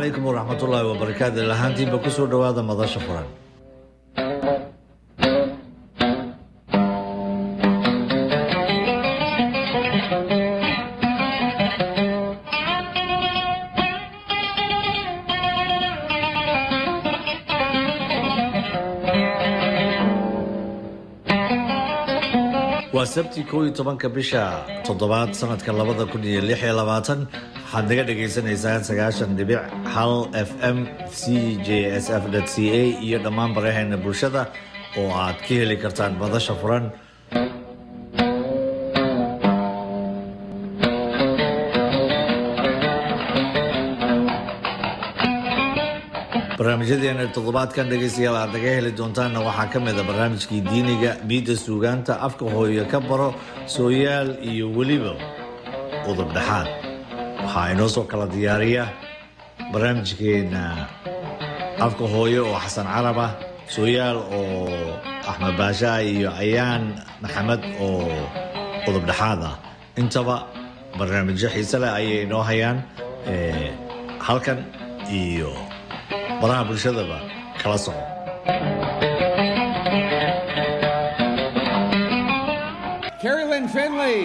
calaykum waraxmatullaahi wabarakaatu lahaantiinba ku soo dhowaada madasha furan waa sabti koo iyo tobanka bisha toddobaad sanadka labada kun iyo lix iyo labaatan waxaad naga dhagaysanaysaan sagaashan dhibic hal f m c j s f c a iyo dhammaan baraheena bulshada oo aad ka heli kartaan madasha furan barnaamijyadeena toddobaadkan dhegaystayaal aad naga heli doontaanna waxaa ka mid a barnaamijkii diiniga miidda suugaanta afka hooyo ka baro sooyaal iyo weliba udub dhexaad waxaa inoo soo kala diyaariya barnaamijkeena afka hooyo oo xasan carab ah sooyaal oo axmed baashaa iyo ayaan maxamed oo udub dhexaad ah intaba barnaamijyo xiise leh ayay inoo hayaan halkan iyo baraha bulshadaba kala soco Carrie Lynn Finley.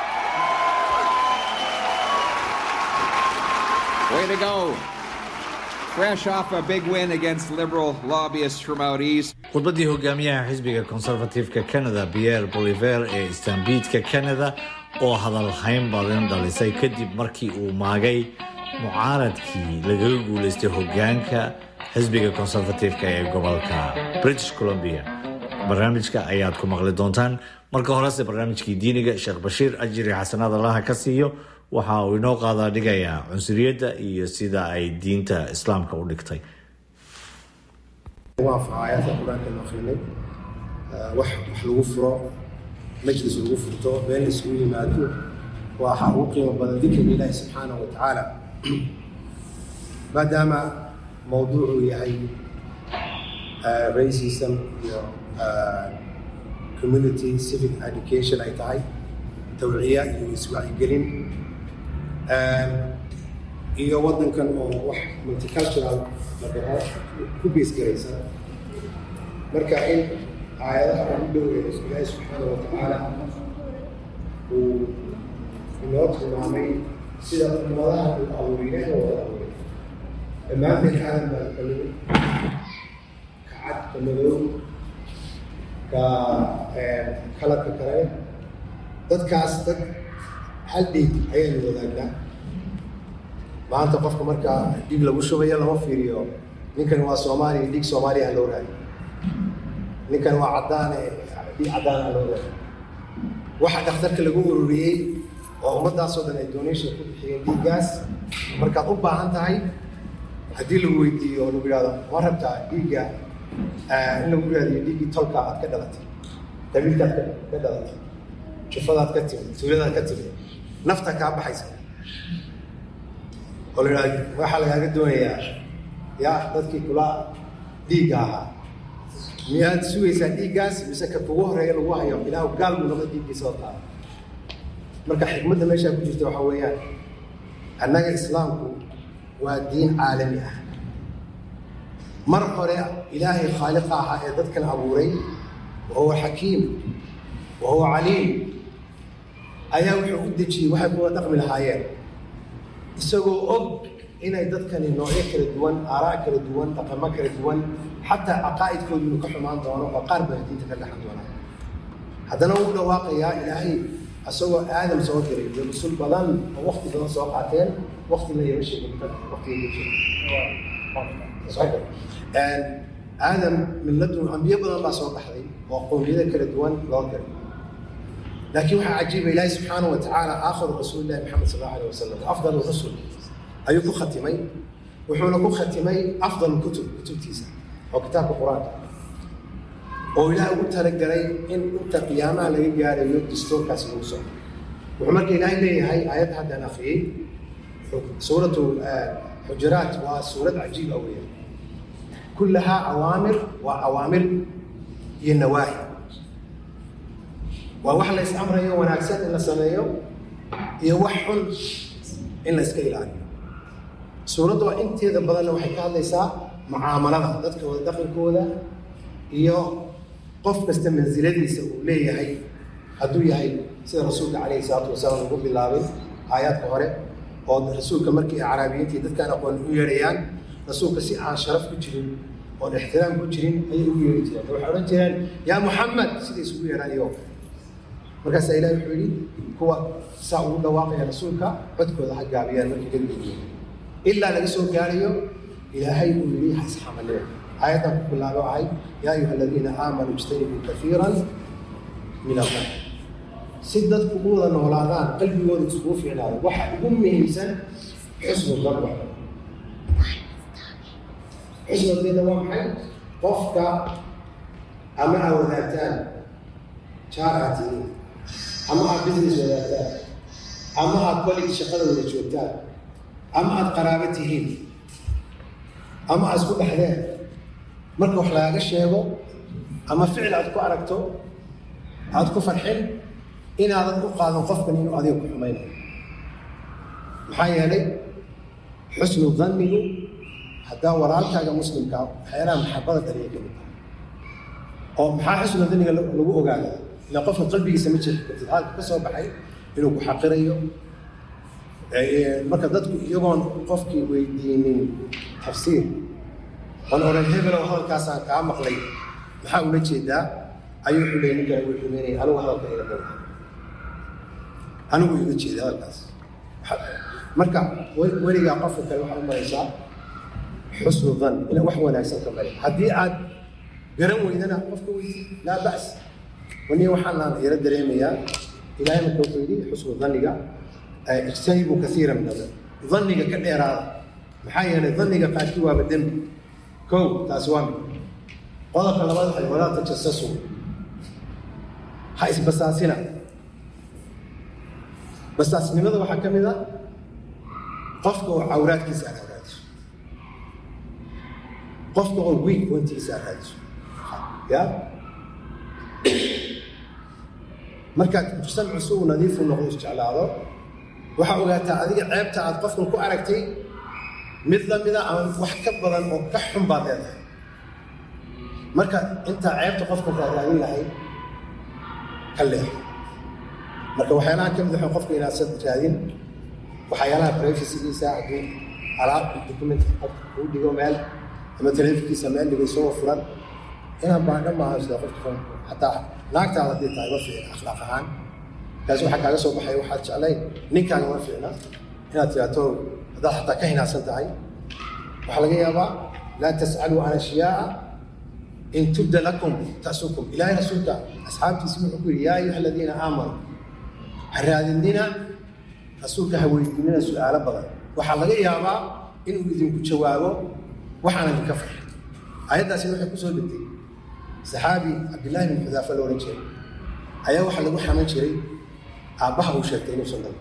Way to go. Fresh off a big win against liberal lobbyists from out east. khudbaddii hogaamiyaha xisbiga conservative-ka canada pierre boliver ee istanbiidka canada oo hadalhayn badan dhalisay kadib markii uu maagay mucaaradkii lagaga guulaystay hogaanka xisbiga conservative-ka ee gobolka british columbia barnaamijka ayaad ku maqli doontaan marka horese barnaamijkii diiniga sheekh bashiir ajiri xasanaad allaha ka siiyo waxa uu inoo qaadaa dhigayaa cunsuriyadda iyo sida ay diinta islaamka u dhigtay waafaca aayaadka qur-aanka la akrinay wax wax lagu furo majlis lagu furto meel la isugu yimaado waxa ugu qiimo badan dikriga ilaahi subxaanahu wa tacaala maadaama mawduucu yahay racism iyo community civic education ay tahay tawciya iyo iswacyigelin iyo waddankan oo wax multicultural la dhaho ku beesgaraysa marka in aayadaha ugu dhow ee ilaahi subxaana wa tacaala uu inoo tilmaamay sida ummadaha uu abuuray ilaahi wada abuuray dhammaanteen aadan baa ka mid ka cad ka madow ka kaladka kale dadkaas dad hal dhiig ayaynu wadaagnaa maanta qofka markaa dhiig lagu shubayo lama fiiriyo ninkan waa soomaaliya dhiig soomaaliya loo raadiyo ninkan waa caddaane dhiig caddaana loo raadiyo waxa dhakhtarka lagu ururiyey oo ummaddaasoo dhan ay donation ku bixiyeen dhiiggaas markaad u baahan tahay haddii lagu weydiiyo oo lagu yidhahdo ma rabtaa dhiigga in lagu raadiyo dhiiggii tolka aad ka dhalatay qabiilkaad ka dhalatay jufadaad ka timid tuuladaad ka timid nafta kaa baxaysa oo la yidhahdo waxaa lagaaga doonayaa ya dadkii kula dhiigga ahaa miyaad sugaysaa dhiiggaas mise ka kugu horeeya lagu hayo ilaahu gaal buu noqda dhiiggiisa oo taala marka xikmadda meeshaa ku jirta waxaa weeyaan annaga islaamku waa diin caalami ah mar hore ilaahay khaaliqa ahaa ee dadkan abuuray wa huwa xakiim wa huwa caliim ayaa wuxuu u dejiyey waxay kuwa dhaqmi lahaayeen isagoo og inay dadkani noocyo kala duwan aaraa kala duwan dhaqamo kala duwan xataa caqaa'idkoodu inuu ka xumaan doono oo qaar baa diinta ka dhaxan doonaa haddana wuu dhawaaqayaa ilaahay isagoo aadam soo diray iyo rusul badan oo wakti badan soo qaateen wakti la yama sheegin waqtiga aadam milladun ambiyo badan baa soo baxday oo qowmiyada kala duwan loo diray laakiin waxaa cajiiba ilaahi subxaanahu wa tacaala aakhiru rasuulillahi maxamed sal allahu alayh wasalam afdal rusul ayuu ku khatimay wuxuuna ku khatimay afdal kutub kutubtiisa oo kitaabka qur-aanka oo ilaah ugu talagalay in inta qiyaamaha laga gaarayo dastuurkaasi lagu socdo wuxuu marka ilaahay leeyahay aayadda haddaan akhriyey suuratu xujuraat waa suurad cajiib ah weeyaan kullahaa awaamir waa awaamir iyo nawaahi waa wax la is amrayo wanaagsan in la sameeyo iyo wax xun in la iska ilaaliyo suuradda waa inteeda badanna waxay ka hadlaysaa mucaamalada dadka wada dhaqankooda iyo qof kasta mansiladiisa uu leeyahay hadduu yahay sida rasuulka calayhi salaatu wasalaam ugu bilaabay aayaadka hore oo rasuulka markii acraabiyiintii dadkaan aqoon u yeedhayaan rasuulka si aan sharaf ku jirin oon ixtiraam ku jirin ayay ugu yeedhi jireen waxay odhan jireen yaa muxamed siday isugu yeedhaan iyagoo markaasaa ilahi wuxuu yidhi kuwa saa ugu dhawaaqaya rasuulka codkooda ha gaabiyaan markii ka geeyeen ilaa laga soo gaarayo ilaahay uu yidhi ha isxamalleen aayaddan ku bilaabo ahay yaa ayuha aladiina aamanuu ijtanibuu kafiiran min allah si dadku u wada noolaadaan qalbigooda isugu fiicnaado waxa ugu muhiimsan xusnu danwa xusnu danna waa maxay qofka ama aa wadaagtaan jaar aad tihiin ama aad business wadaagtaan ama aad college shaqada wada joogtaan ama aad qaraabo tihiin ama aad isku dhexdeen marka wax lagaga sheego ama ficil aad ku aragto aad ku farxin inaadan u qaadan qofkan inuu adiga ku xumaynayo maxaa yeelay xusnu dannigu haddaa walaalkaaga muslimkaa waxyaalaha maxabada dhaliya ka mid tahay oo maxaa xusnu danniga lagu ogaada ila qofka qalbigiisa ma jeexi kartid halka ka soo baxay inuu ku xaqirayo marka dadku iyagoon qofkii weydiinin tafsiir oon odhan hebelow hadalkaasaan kaa maqlay maxaa ula jeedaa ayuu wuxuu leeyay ninkan wuu xumeynaya anigu hadalka ila dhan anigu iga jeeda hadalkaas marka weligaa qofka kale waxaa u maraysaa xusnu dan ina wax wanaagsan ka mari haddii aad garan weydana qofka weydi laa ba's waniya waxaanaan yaro dareemayaa ilaahay marka wuxuu yidhi xusnu daniga ijtanibuu kasiira min adar daniga ka dheeraada maxaa yeelay daniga qaarkii waaba dembi kow taasi waa mid qodobka labaad waxay walaa tajasasu ha isbasaasina basaasnimada waxaa ka mid a qofka oo cawraadkiisa aad raadiso qofka oo weak pointiisa aad raadiso ya markaad mujtamacu si uu nadiifu noqdo isjeclaado waxaa ogaataa adiga ceebta aad qofkan ku aragtay mid lamida ama wax ka badan oo ka xun baad leedahay marka intaa ceebta qofkan kaad raadin lahayd ka leex marka waxyaalaha ka mid waxa qofka inaad raadin waxyaalaha privacygiisa hadduu alaab document qofka kuu dhigo meel ama telefonkiisa meel dhigo isagoo furan inaan baadho maaha sida qofka xataa naagtaada haddii tahay ma fiicna akhlaaq ahaan kaasi waxaa kaaga soo baxaya waxaad jeclayn ninkaaga ma fiicna inaad tiraato haddaad xataa ka hinaadsan tahay waxaa laga yaabaa laa tas'aluu can ashyaaa in tubda lakum tasukum ilaahay rasuulka asxaabtiisi wuxuu ku yidhi yaa ayuha aladiina aamanuu ha raadinina rasuulka ha weydiinina su-aalo badan waxaa laga yaabaa inuu idinku jawaabo waxaan idinka farxin ayaddaasina waxay kusoo degtay saxaabi cabdillaahi bin xudaafa la odhan jiray ayaa waxaa lagu xaman jiray aabbaha uu sheegtay inuusan dhalin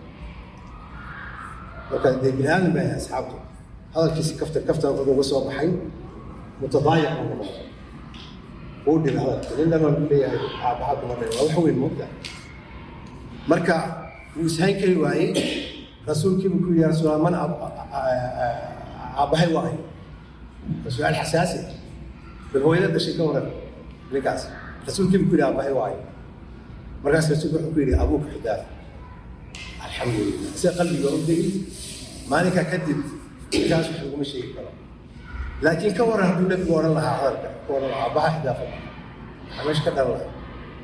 marka dee bini aadan baa asxaabtu hadalkiisi kaftan kaftan wuxuu uga soo baxay mutadaayiq uu noqon uu dhibay hadalka nin dhan waa leeyahay aabbaha kuma dhalin waa wax weyn moogta marka wuu ishayn kari waayey rasuulkiibuu ku yidhi ya rasuul man aabbahay waayo waa su-aal xasaasi bal hooyada dhashay ka waran ninkaas rasuulkiibuu ku yidhi aabbahay waayo markaas rasuulku wuxuu ku yidhi abuuka xudaaf alxamdulilah sida qalbiga u degi maalinkaa kadib ninkaas wax laguma sheegi karo laakiin ka waran hadduu nebigu odhan lahaa hadalka ka odhan lahaa aabbaha xidaafa maxaa meesha ka dhalan lahaa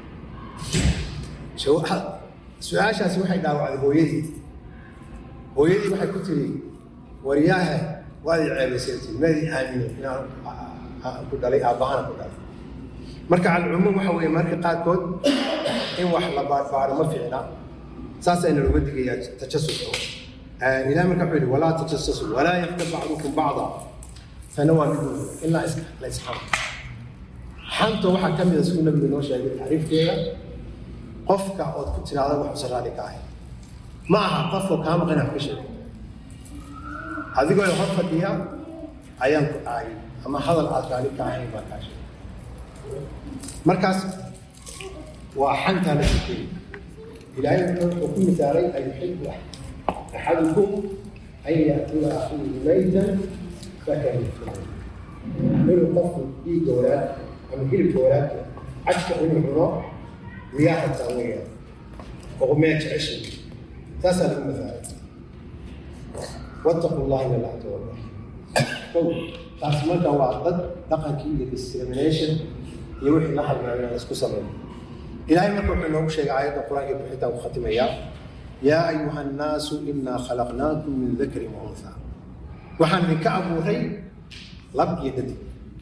su-aashaasi waxay dhaawacday hooyadii hooyadii waxay ku tiri waryaahe waad i ceebaysantay maadii aamine inaan ku dhalay aabbahana ku dhalay marka calcumuum waxa weeye marka qaarkood in wax la baarbaaro ma fiicna saasayna looga digayaa tajasuska ilahi marka wuxuu yidhi walaa tajasasu walaa yaktab bacdukum bacda tana waa mid ilaa la isxamo xanta waxaa ka mida siduu nabigu noo sheegay tacriifkeeda qofka ood ku tiraada wax usan raali ka ahay ma aha qofka kaa maqan wax ka sheegay adigoo hor fadhiya ayaan ku dhacay ama hadal aad raali ka ahayn baa kaa sheegay markaas waa xantaa la sukeyey ilaahay wuxuu ku misaalay an yuxibu axadukum an ya'tiya akhiihi maytan fakarihtumu inuu qofku dhiigga walaadka ama hilibka walaadka cajka inuu cuno miyaa rabtaa weeyaan oo miyaa jeceshay taasaa lagu masaalay wattaqu llaha ina laa tawalla kow taas marka waa dad dhaqankii iyo discrimination iyo wixii la halmaamay aan isku sameyn ilaahay marka wuxuu inoogu sheegay aayadda qur-aanka bixitaan ku khatimayaa yaa ayuha annaasu inaa khalaqnaakum min dakrin wa unthaa waxaan idinka abuuray lab iyo dhadig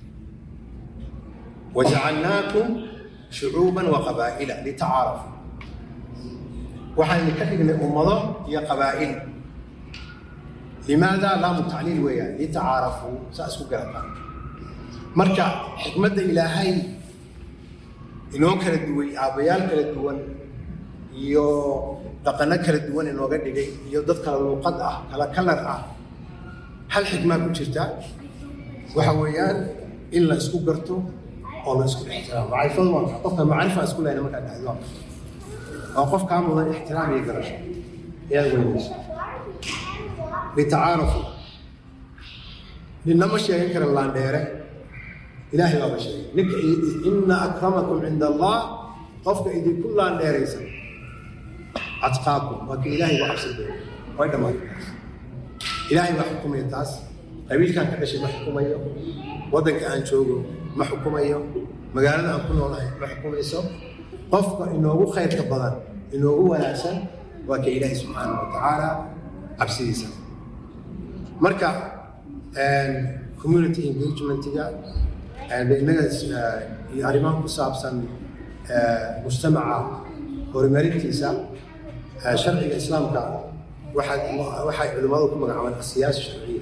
wajacalnaakum shucuuban wa qabaa'ila litacaarafuu waxaan idinka dhignay ummado iyo qabaa'il limaada laamu tacliil weeyaan litacaarafuu saa isku garataan marka xikmadda ilaahay inoo kala duway aabbayaal kala duwan iyo dhaqano kala duwan inooga dhigay iyo dad kala luuqad ah kala kalar ah hal xikmaa ku jirta waxa weeyaan in la isku garto oo la isku ixtiraamo macrifadu waa maxay qofka macrifa isku lehna markaa dhahdo waa qof kaa mudan ixtiraam iyo garasho ayaad weynayso litacaarafu ninna ma sheegan kara laandheere ilaahay baaba sheegay ninka ina akramakum cinda allah qofka idinku laandheeraysan atqaakum waa ka ilaahay uga cabsi doono way dhammaatay taas ilaahay baa xukumaya taas qabiilkaan ka dhashay ma xukumayo waddanka aan joogo ma xukumayo magaalada aan ku noolahay ma xukumayso qofka inoogu khayrka badan inoogu wanaagsan waa ka ilaahay subxaana wa tacaala cabsidiisa marka community engagementiga inaga iyo arrimaha ku saabsan mujtamaca horumarintiisa sharciga islaamka waxaa waxay culimmadu ku magacaabaan asiyaasa sharciya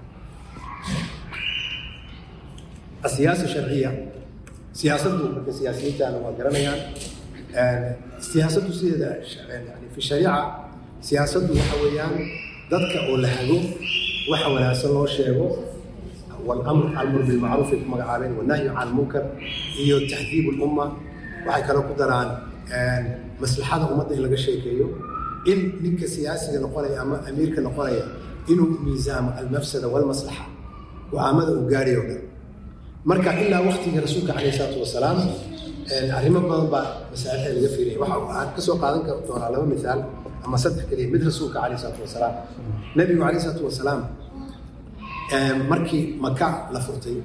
asiyaasa sharciya siyaasaddu marka siyaasiyiintaana waa garanayaan siyaasaddu sideeda yani fi shariica siyaasaddu waxa weeyaan dadka oo la hago waxa wanaagsan loo sheego والامر الامر بالمعروف في مقعابين والنهي عن المنكر iyo تهذيب الامه waxay kala ku daraan maslaxada ummadda in laga sheekeeyo in ninka siyaasiga noqonaya ama amiirka noqonaya inuu miisaamo almafsada walmaslaxa go-aamada uu gaadhayo dhan marka ilaa waktigii rasuulka calayhi salaatu wasalaam arrimo badan baa masaalixda laga fiiraya waxa aan ka soo qaadan doonaa laba misaal ama saddex keliya mid rasuulka calayhi salaatu wasalaam nabigu calayhi salaatu wasalaam markii maka la furtay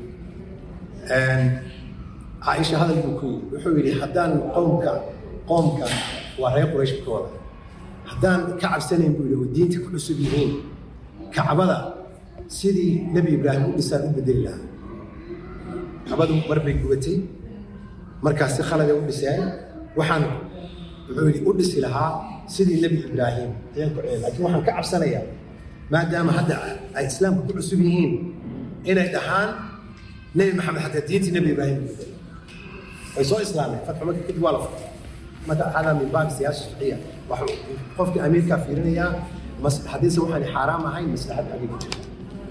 caaisha hadal buu ku yidhi wuxuu yidhi haddaan qowmka qoomka waa reer quraysh ka wada haddaan ka cabsanayn buu yidhi oo diinta ku cusub yihiin kacbada sidii nebi ibraahim u dhisaan u bedeli lahaa kacbadu mar bay gubatay markaas si khalada u dhiseen waxaan wuxuu yidhi u dhisi lahaa sidii nebi ibraahim ayaan ku celin laakiin waxaan ka cabsanayaa maadaama hadda ay islaamka ku cusub yihiin inay dhahaan nebi maxamed xataa diintii nebi ibraahim u bedelay way soo islaameen fatxu maka kadib waa la furtay marka hada min baab siyaasa sharciya waxa qofkii amiirkaa fiirinayaa haddiise waxaan xaaraam ahayn maslaxad agay ku jirta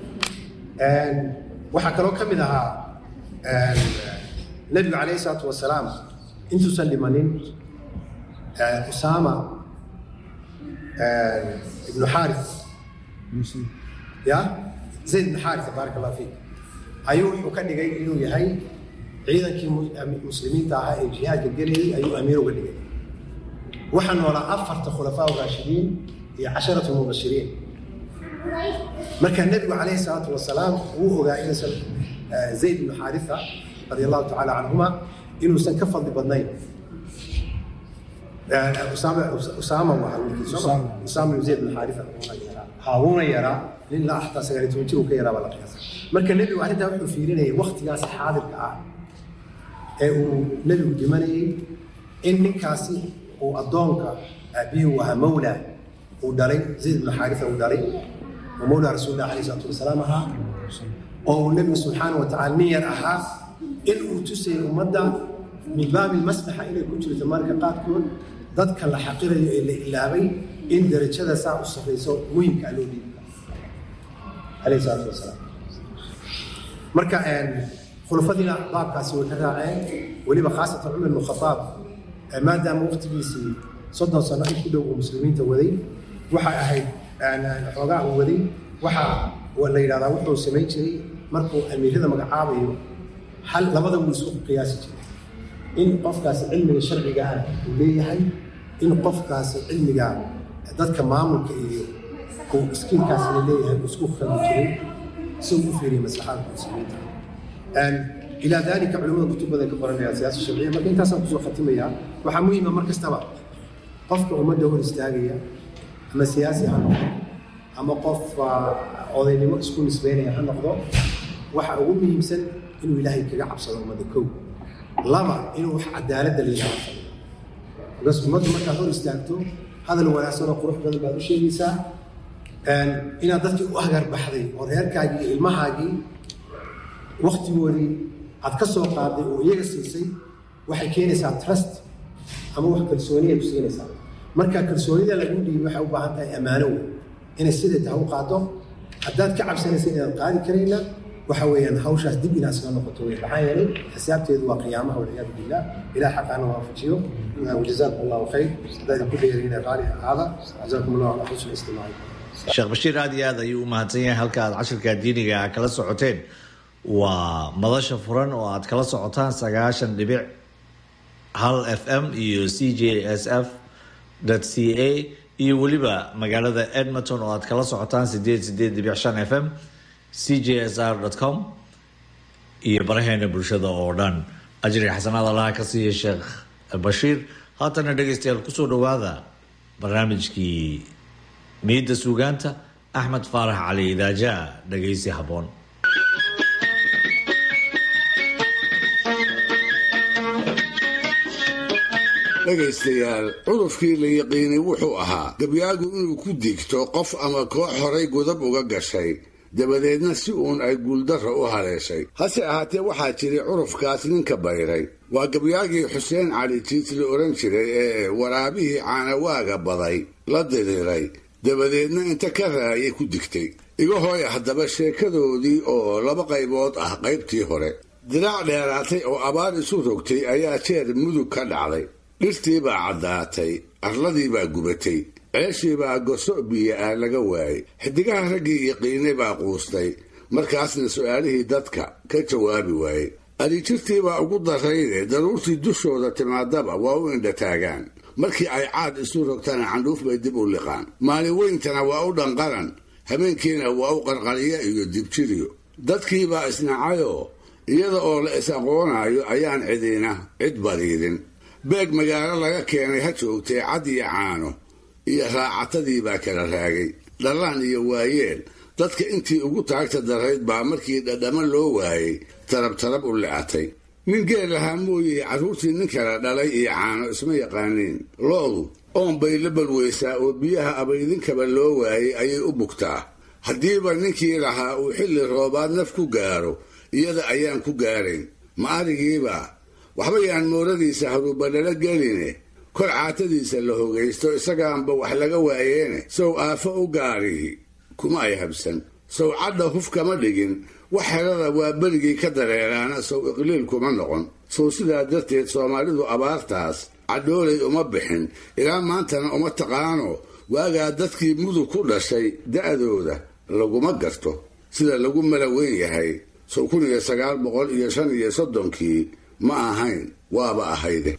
waxaa kaloo ka mid ahaa nebigu calayhi salaatu wasalaam intuusan dhimanin usaama ibnu xaaris ya zayd ibnu xaaris baarak allah fiik ayuu wuxuu ka dhigay inuu yahay ciidankii muslimiinta ahaa ee jihaadka gelayay ayuu amiir uga dhigay waxaa noolaa afarta khulafaa raashidiin iyo casharatu mubashiriin marka nebigu calayhi salaatu wasalaam wuu ogaa inuusan zayd ibnu xaarisa radi allahu tacaala canhuma inuusan ka fadli badnayn usaama waa usaama ibnu zayd ibnu xaarisa haawuuna yaraa nin ilaa xataa sagaaliy toban jir uu ka yaraa baa la qiyaasa marka nebigu arrintaa wuxuu fiirinayay waktigaas xaadirka ah ee uu nebigu dhimanayay in ninkaasi uu addoonka aabihii uu ahaa mawla uu dhalay zayd ibnu xaarisa uu dhalay oo mawla rasuulillah alayhi salaatu wasalaam ahaa oo uu nebigu subxaana wa tacala nin yar ahaa in uu tusayay ummadda min baabi maslaxa inay ku jirto marka qaarkood dadka la xaqirayo ee la ilaabay in darajada saa u sarrayso muhimkaa loo dhiibi alayhi salaatu wasalaam marka khulafadiina baabkaasi way ka raaceen weliba khaasatan cumar ibnu khataab maadaama waqtigiisii soddon sano in ku dhow uu muslimiinta waday waxay ahayd xoogaa uu waday waxaa waa la yidhahdaa wuxuu samayn jiray markuu amiirada magacaabayo hal labada wuu isku qiyaasi jiray in qofkaasi cilmiga sharciga ah uu leeyahay in qofkaasi cilmiga dadka maamulka iyo uu iskiilkaasina leeyahay uu isku khaldi jiray si uu u fiiriyo maslaxada muslimiinta ilaa daalika culimada kutub badan ka qoranaya siyaasa sharciya marka intaasaan kusoo khatimayaa waxaa muhiima mar kastaba qofka ummadda hor istaagaya ama siyaasi ha noqdo ama qof odaynimo isku nisbeynaya ha noqdo waxa ugu muhiimsan inuu ilaahay kaga cabsado ummadda kow laba inuu wax cadaaladda la yidhaahdo bas ummaddu markaad hor istaagto hadal wanaagsan oo qurux badan baad u sheegaysaa inaad dadkii u hagarbaxday oo reerkaagii iyo ilmahaagii waktigoodii aad ka soo qaaday oo iyaga siisay waxay keenaysaa trust ama wax kalsooniya ku siinaysaa marka kalsoonida lagu dhiibi waxay u baahan tahay ammaano wey inay siday tahay u qaado haddaad ka cabsanaysa inaad qaadi karayna waxa weeyaan hawshaas dib inaad iska noqoto wey maxaa yeelay xisaabteedu waa qiyaamaha walciyaadu billah ilaah xaqaana waafajiyo wajazaakum allahu khayr haddaa idinku dheerayna qaali ahaada jazaakum allahu ala xusni istimaaci sheekh bashiir aad iyo aad ayuu u mahadsan yahay halka aad cashirka diiniga ah kala socoteen waa madasha furan oo aad kala socotaan sagaashan dhibic hal f m iyo c j s f c a iyo weliba magaalada edmonton oo aad kala socotaan sideed sideed dhibic shan f m c j s r com iyo baraheena bulshada oo dhan ajri xasanaad allaha ka siiya sheekh bashiir haatana dhegeystayaal kusoo dhawaada barnaamijkii miidda suugaanta axmed faarax cali idaaja dhegeysi habboon dhegaystayaal cudurkii la yiqiinay wuxuu ahaa gabyaagu inuu ku digto qof ama koox horay godab uga gashay dabadeedna si uun ay guuldarra u haleeshay hase ahaatee waxaa jiray curufkaas ninka bayray waa gabyaagii xuseen cali jiit la odhan jiray ee waraabihii caanawaaga baday la diriiray dabadeedna inta ka raayay ku digtay iga hooy haddaba sheekadoodii oo laba qaybood ah qaybtii hore diraac dheeraatay oo abaar isu rogtay ayaa jeer mudug ka dhacday dhirtii baa caddaatay arladii baa gubatay ceeshii baa goso biyo ah laga waayey xidigaha raggii yaqiinay baa quustay markaasna su'aalihii dadka ka jawaabi waayey adijirtii baa ugu darrayde daruurtii dushooda timaadaba waa u indhataagaan markii ay caad isu rogtana candhuuf bay dib u liqaan maalin weyntana waa u dhanqaran habeenkiina waa u qarqariya iyo dibjiriyo dadkiibaa isnacayoo iyada oo la is aqoonaayo ayaan cidina cid badiidin beeg magaalo laga keenay ha joogtee cad iyo caano iyo raacatadii baa kala raagay dhallaan iyo waayeel dadka intii ugu taagta darayd baa markii dhadhamo loo waayey tarab tarab u licatay nin geel lahaa mooyey carruurtii nin kala dhalay iyo caano isma yaqaaniin lo-du oon bay la balweysaa oo biyaha abaydinkaba loo waayey ayay u bugtaa haddiiba ninkii lahaa uu xilli roobaad naf ku gaaro iyada ayaan ku gaarayn ma arigiiba waxba yaan mooradiisa haruubadhala geline kor caatadiisa la hogaysto isagaanba wax laga waayeene sow aafo u gaarihi kuma ay habsan sow cadha huf kama dhigin wax helada waa berigii ka dareeraana sow iqliil kuma noqon sow sidaa darteed soomaalidu abaartaas cadhoolay uma bixin ilaa maantana uma taqaano waagaa dadkii mudug ku dhashay da'dooda laguma garto sida lagu mala weyn yahay sow kun iyo sagaal boqol iyo shan iyo soddonkii ma ahayn waaba ahayde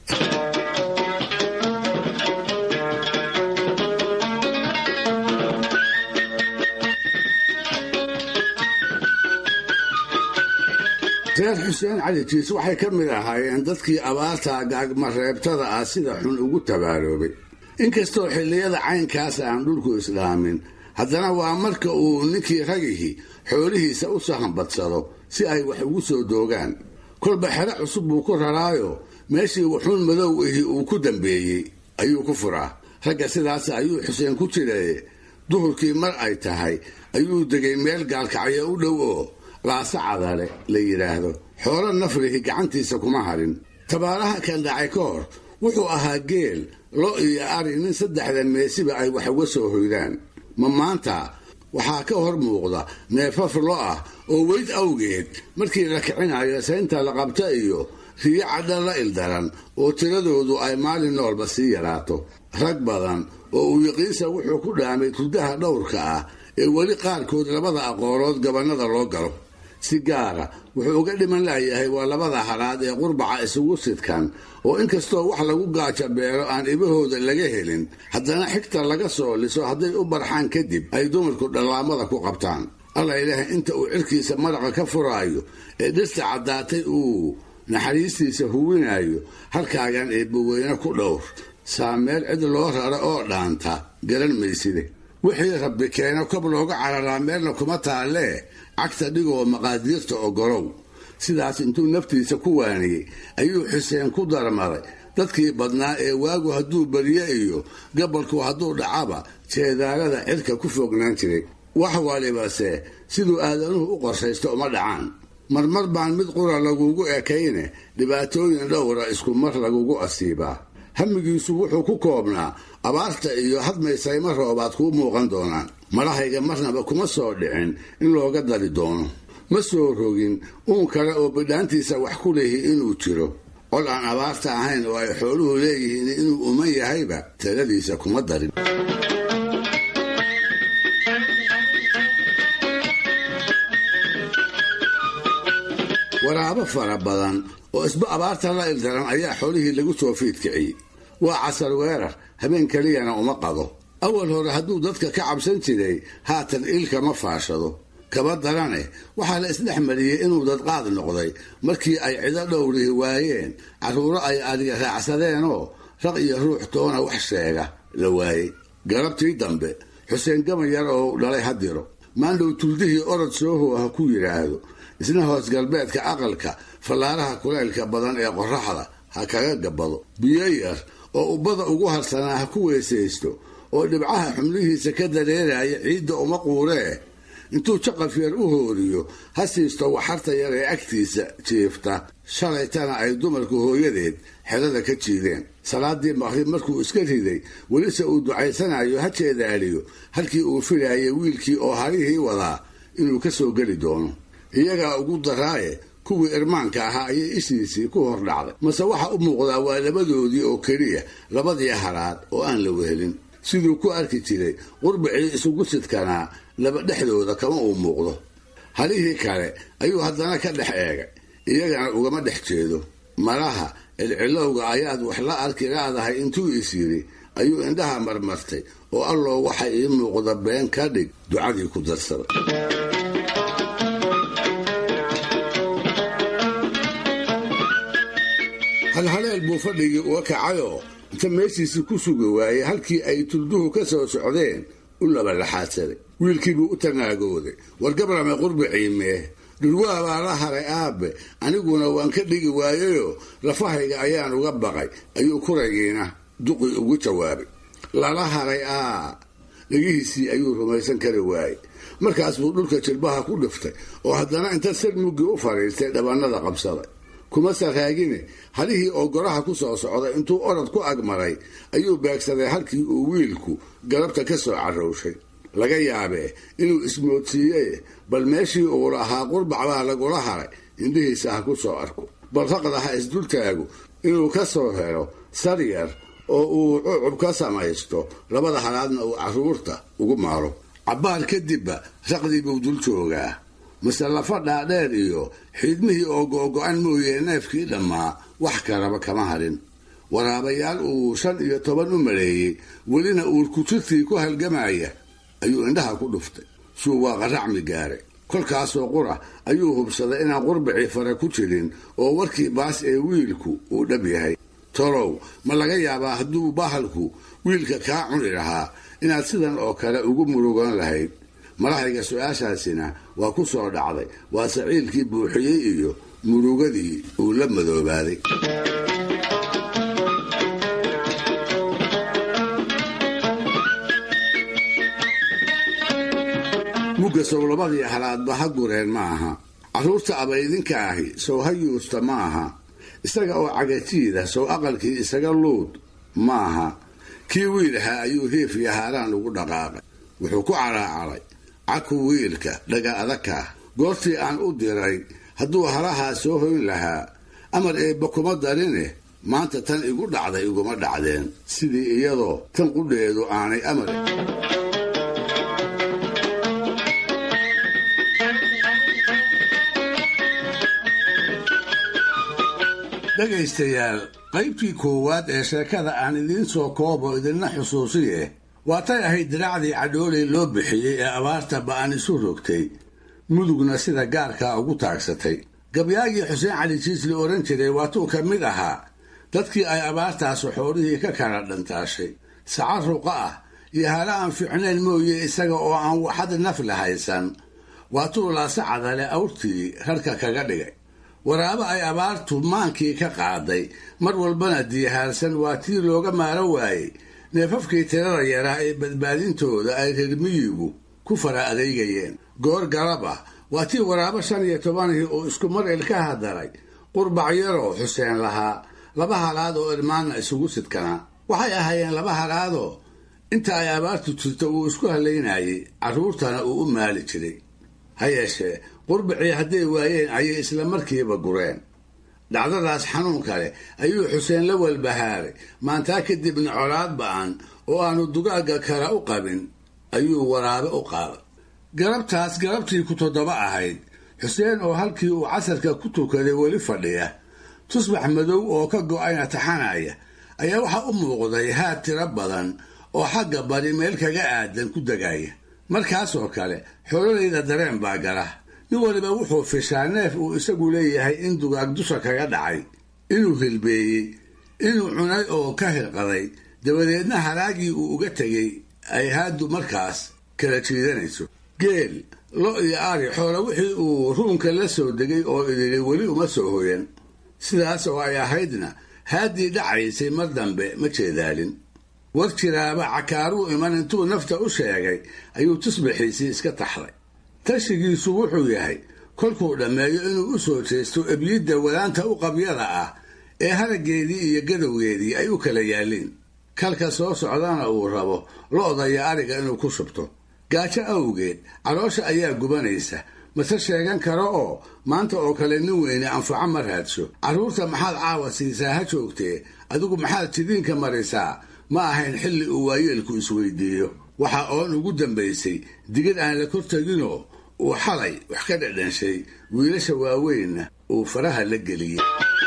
reer xuseen cali jiis waxay ka mid ahaayeen dadkii abaarta gaagmareebtada ah sida xun ugu tabaaloobay inkastoo xilliyada caynkaas aan dhulku islaamin haddana waa marka uu ninkii ragihii xoolihiisa u sahanbadsado si ay wax ugu soo doogaan kolba xero cusub buu ku raraayo meeshii wuxuun madow ihi uu ku dambeeyey ayuu ku furaa ragga sidaas ayuu xuseen ku jiraye duhurkii mar ay tahay ayuu degay meel gaalkacyo u dhow oo laasa cadale la yidhaahdo xoolo nafrihi gacantiisa kuma harin tabaaraha kan dhacay ka hor wuxuu ahaa geel lo iyo ari nin saddexda meesiba ay wax uga soo hoydaan ma maanta waxaa ka hor muuqda neefaf lo ah oo weyd awgeed markii la kicinayo saynta la qabta iyo riyo cadha la ildaran oo tiradoodu ay maalin noolba sii yaraato rag badan oo uu yaqiinsa wuxuu ku dhaamay turdaha dhowrka ah ee weli qaarkood labada aqoolood gabannada loo galo si gaara wuxuu uga dhiman layahay waa labada halaad ee qurbaca isugu sidkan oo inkastoo wax lagu gaajabeelo aan ibahooda laga helin haddana xigta laga soo liso hadday u barxaan kadib ay dumarku dhallaamada ku qabtaan alla ilaahay inta uu cirkiisa maraqa ka furaayo ee dhirta caddaatay uu naxariistiisa huwinayo halkaagan eebbaweyne ku dhowr saameel cid loo raro oo dhaanta garan mayside wixii rabbi keeno kob looga cararaa meelna kuma taallee cagta dhigoo maqaadiirta ogolow sidaas intuu naftiisa ku waaniyey ayuu xuseen ku darmaday dadkii badnaa ee waagu hadduu barye iyo gabalku hadduu dhacaba jeedaalada cirka ku fognaan jiray wax walibase siduu aadanuhu u qorshaysto uma dhacaan marmar baan mid qura lagugu ekayne dhibaatooyin dhowra isku mar lagugu asiibaa hamigiisu wuxuu ku koobnaa abaarta iyo hadmaysayma roobaad kuu muuqan doonaan malahayga marnaba kuma soo dhicin in looga dari doono ma soo rogin uun kale oo bidhaantiisa wax ku leehi inuu jiro cod aan abaarta ahayn oo ay xooluhu leeyihiin inuu uman yahayba taladiisa kuma darin waraabo fara badan oo isba abaarta la ildaran ayaa xoolihii lagu soo fiidkiciyey waa casar weerar habeen keliyana uma qado awal hore hadduu dadka ka cabsan jiray haatan iilkama faashado kaba darane waxaa la isdhex mariyey inuu dadqaad noqday markii ay cido dhowrihi waayeen carruuro ay adiga raacsadeenoo raq iyo ruux toona wax sheega la waayey galabtii dambe xuseen gamayar oo dhalay hadiro maandhow tuldihii orod sooho ha ku yidhaahdo isna hoos galbeedka aqalka fallaaraha kulaylka badan ee qorraxda ha kaga gabbado biyo yar oo ubbada ugu harsanaa ha ku weysaysto oo dhibcaha xubnihiisa ka dareeraya ciidda uma quuree intuu jaqaf yar u hooriyo ha siisto waxarta yar ee agtiisa jiifta shalaytana ay dumarku hooyadeed xedada ka jiideen salaadii maqrib markuu iska riday welise uu ducaysanayo ha jeedaaliyo halkii uu filayay wiilkii oo harihii wadaa inuu ka soo geli doono iyagaa ugu daraaye kuwii irmaanka ahaa ayay ishiisii ku hor dhacday mase waxa u muuqdaa waa labadoodii oo keliya labadii haraad oo aan la wehelin siduu ku arki jiray qurbicii isugu sidkanaa laba dhexdooda kama uu muuqdo halihii kale ayuu haddana ka dhex eegay iyagana ugama dhex jeedo malaha cilcilowga ayaad wax la arki laadahay intuu is yidhi ayuu indhaha marmartay oo alloo waxa ii muuqda been ka dhig ducadii ku darsaday halhaleel buu fadhigii uga kacayoo inta meeshiisii ku sugi waayey halkii ay tulduhu ka soo socdeen u labalaxaadsaday wiilkiibuu u tanaagooday war gabrame qurbiciimee dhulwaa baa la haray aabe aniguna waan ka dhigi waayeyoo lafahayga ayaan uga baqay ayuu kuragiina duqii ugu jawaabay lala haray aa dhegihiisii ayuu rumaysan kari waayey markaas buu dhulka jilbaha ku dhiftay oo haddana inta sir muggii u fadhiistay dhabannada qabsaday kuma saraagine halihii oo goraha ku soo socday intuu orod ku agmaray ayuu beegsaday halkii uu wiilku galabta ka soo carrowshay laga yaabee inuu ismoodsiiyey bal meeshii uu lahaa qurbac baa lagula haray indhihiisa ha ku soo arko bal raqda ha isdultaagu inuu ka soo helo sar yar oo uu cucub ka samaysto labada halaadna uu carruurta ugu maaro cabbaar kadibba raqdii buu dul joogaa mase lafa dhaadheer iyo xiidmihii oo go'go-an mooyee neefkii dhammaa wax kalaba kama hadhin waraabayaal uu shan iyo toban u maleeyey welina uurkujirtii ku halgamaya ayuu indhaha ku dhuftay suu waa qaracmi gaaray kolkaasoo qura ayuu hubsaday inaan qurbicii fare ku jirin oo warkii baas ee wiilku uu dhab yahay tolow ma laga yaabaa hadduu bahalku wiilka kaa cuni lahaa inaad sidan oo kale ugu murugan lahayd malahayga su-aashaasina waa ku soo dhacday waa saciilkii buuxiyey iyo murugadii uu la madoobaaday mugga sowlabadii halaadba ha gureen ma aha carruurta abaydinka ahi sow ha yuusta ma aha isaga oo cagajiida sow aqalkii isaga luud ma aha kii wiilahaa ayuu hiif iyo haaraan ugu dhaqaaqay wuxuu ku caraacaray caku wiilka dhaga adagkaah goortii aan u diray hadduu halahaa soo hoyn lahaa amar eebba kuma darine maanta tan igu dhacday iguma dhacdeen sidii iyadoo tan qudheedu aanay amar dhegaystayaal qaybtii koowaad ee sheekada aan idiin soo koobo idinna xusuusiye waatay ahayd diraacdii cadhooley loo bixiyey ee abaarta ba'an isu rogtay mudugna sida gaarkaa ugu taagsatay gabyaagii xuseen cali jiis la odhan jiray waatuu ka mid ahaa dadkii ay abaartaasu xoolihii ka kala dhantaashay saca ruqa ah iyo hala aan fiicnayn mooye isaga oo aan waxad naf la haysan waatuu laase cadale awrtii rarka kaga dhigay waraabo ay abaartu maankii ka qaaday mar walbana diyahaarsan waa tii looga maaro waayey neefafkii tirada yaraa ee badbaadintooda ay reer miyigu ku fara adeygayeen goor galab ah waa tii waraabo shan iyo tobanihii uu isku mar ilka hadaray qurbac yaroo xuseen lahaa laba halaad oo irmaanna isugu sidkanaa waxay ahaayeen laba halaadoo inta ay abaartu jirto uu isku halaynayey carruurtana uu u maali jiray ha yeeshee qurbacii hadday waayeen ayay isla markiiba gureen dhacdadaas xanuun kale ayuu xuseen la walbahaaray maantaa kadibna colaad ba'an oo aanu dugaagga kale u qabin ayuu waraabe u qaaday galabtaas galabtii ku toddoba ahayd xuseen oo halkii uu casarka ku tukaday weli fadhiya tusbax madow oo ka go'ayna taxanaya ayaa waxaa u muuqday haad tiro badan oo xagga bari meel kaga aadan ku degaya markaasoo kale xoolalayda dareen baa gala nin waliba wuxuu fishaa neef uu isagu leeyahay in dugaag dusha kaga dhacay inuu hilbeeyey inuu cunay oo ka hirqaday dabadeedna halaagii uu uga tegey ay haaddu markaas kala jiidanayso geel lo iyo ari xoola wixii uu ruunka la soo degay oo idili weli uma soo hoyan sidaas oo ay ahaydna haaddii dhacaysay mar dambe ma jeedaalin war jiraaba cakaaruu iman intuu nafta u sheegay ayuu tusbaxiisii iska taxday tashigiisu wuxuu yahay kolkuu dhammeeyo inuu u soo jeesto ebyidda wadaanta u qabyada ah ee haraggeedii iyo gadowgeedii ay u kala yaalliin kalka soo socdana uu rabo lo'da iyo ariga inuu ku shubto gaajo awgeed caloosha ayaa gubanaysa mase sheegan karo oo maanta oo kale nin weyne anfaco ma raadsho carruurta maxaad caawa siisaa ha joogtee adigu maxaad jidiinka marisaa ma ahayn xilli uu waayeelku isweydiiyo waxa oon ugu dambaysay digid aan la kor teginoo uu xalay wax ka dhadhanshay wiilasha waaweynna uu faraha la geliyey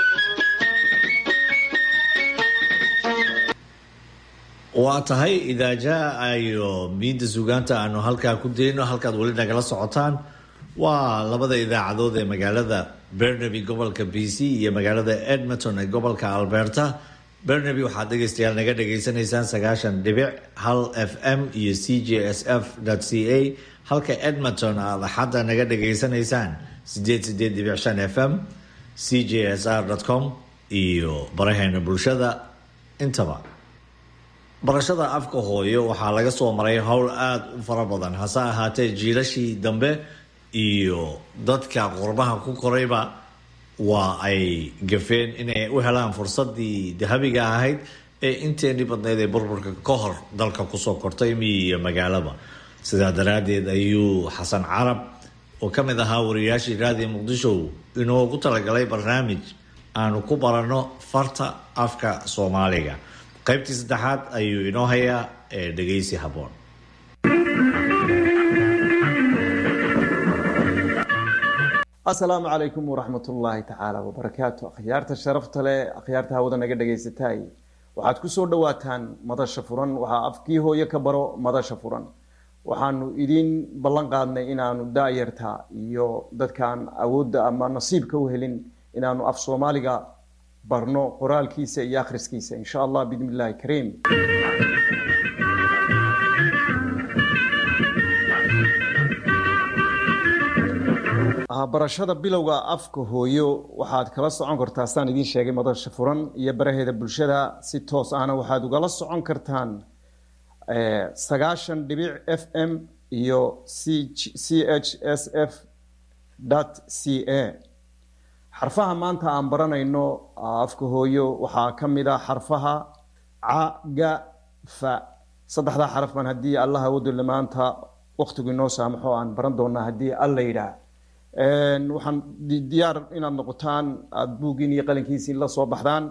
waa tahay idaajaa iyo miinda sugaanta aanu halkaa ku dayno halkaad weli nagala socotaan waa labada idaacadood ee magaalada bernaby gobolka b c iyo magaalada edmonton ee gobolka alberta bernaby waxaad dhegeystayaal naga dhageysanaysaan sagaashan dhibic hal f m iyo c j s f c a halka edmonton aad axadda naga dhageysanaysaan sideed sideed dhibic shan f m c j s r com iyo baraheena bulshada intaba barashada afka hooyo waxaa laga soo maray howl aada u fara badan hase ahaatee jiilashii dambe iyo dadka qurbaha ku korayba waa ay gafeen inay u helaan fursadii dahabiga ahayd ee inteenii badnayd ee burburka ka hor dalka kusoo kortay miyi iyo magaalaba sidaa daraaddeed ayuu xasan carab oo ka mid ahaa wariyaashii raadiya muqdisho inoogu talagalay barnaamij aanu ku baranno farta afka soomaaliga qaybtii saddexaad ayuu inoo hayaa ee dhegeysi habboon asalaamu calaykum waraxmat ullaahi tacaala wabarakaatu akhyaarta sharafta leh akhyaarta hawada naga dhegaysatay waxaad kusoo dhawaataan madasha furan waxaa afkii hooyo ka baro madasha furan waxaanu idiin ballan qaadnay inaanu daayarta iyo dadkaan awoodda ama nasiibka u helin inaanu af soomaaliga barno qoraalkiisa iyo akhriskiisa insha allah bidn illahi kariim barashada bilowga afka hooyo waxaad kala socon kartaa saan idiin sheegay madasha furan iyo baraheeda bulshada si toos ahna waxaad ugala socon kartaan sagaashan dhibic f m iyo c h s f c a xarfaha maanta aan baranayno afka hooyo waxaa ka mid a xarfaha ca ga fa saddexdaa xaraf baan haddii allah awoodole maanta waktigu inoo saamaxo aan baran doonaa haddii alla yidhaah waxaan diyaar inaad noqotaan aada buuggiin iyo qalinkiisiin la soo baxdaan